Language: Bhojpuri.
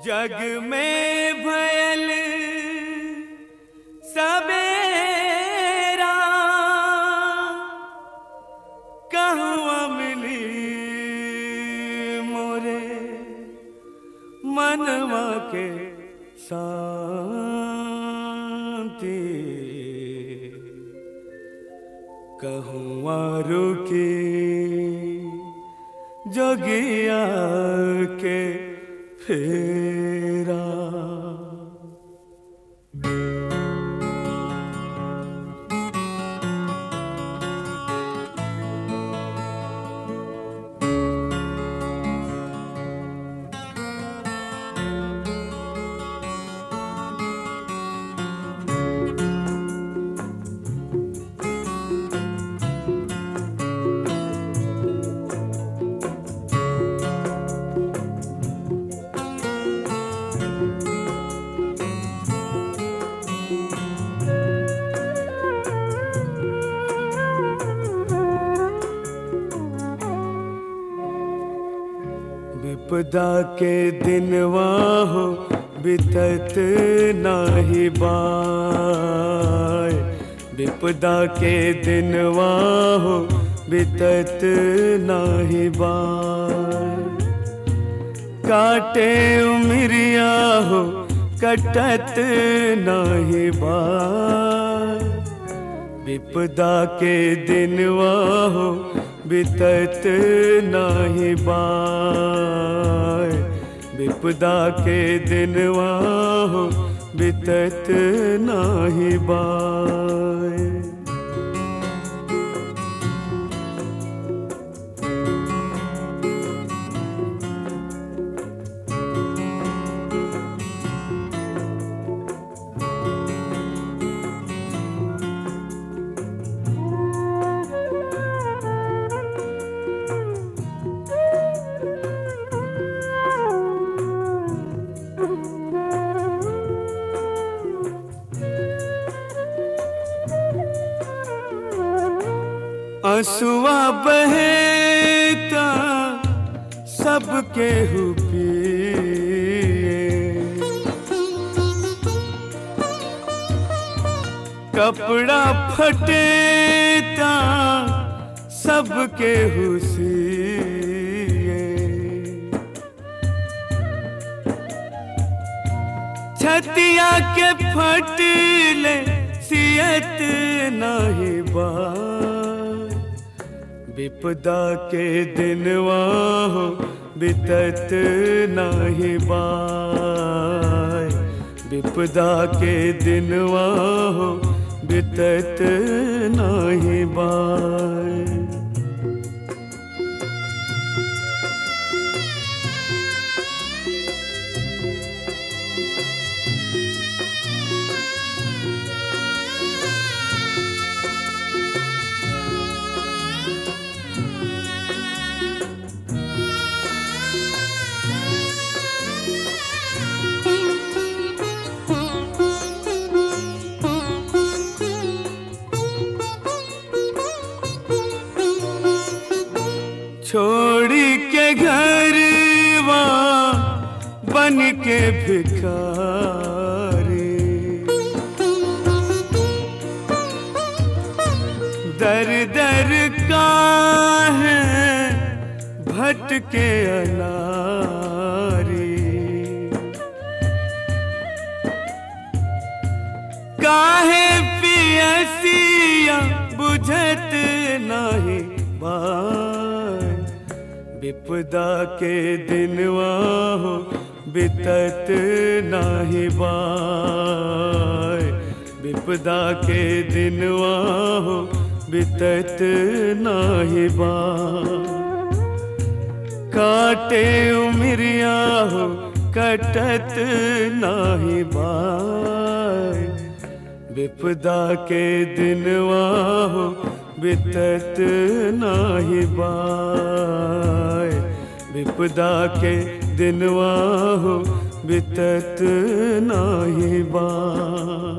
जग में भयल सबेरा कहवा मिली मोरे मनवा के शांति कहवा रुकी जोगिया के फेरा विपदा के दिनवा हो बितत नाही बाय विपदा के दिनवा हो बितत नाही बाय काटे उमरिया हो कटत नाही बाय विपदा के दिनवा हो बितत नाही बाय विपदा के दिनवा हो बितत नाही बाय असुआ बहेता सबके हुपिए कपड़ा फटेता सबके हुसिए छतिया के फटले सियत नहीं बार विपदा के दिनवा हो बितत नाही बाय विपदा के दिनवा हो बितत नाही बाय छोड़ी के घर बन के भिखारी दर दर का है भटके अनारी काहे पियसिया बुझत नहीं बाय विपदा के दिनवा हो बितत नाही बाय विपदा के दिनवा हो बितत नाही बाय काटे उमरिया हो कटत नाही बाय विपदा के दिनवा हो बितत नाही बाय विपदा के दिनवा हो बितत नाही बाय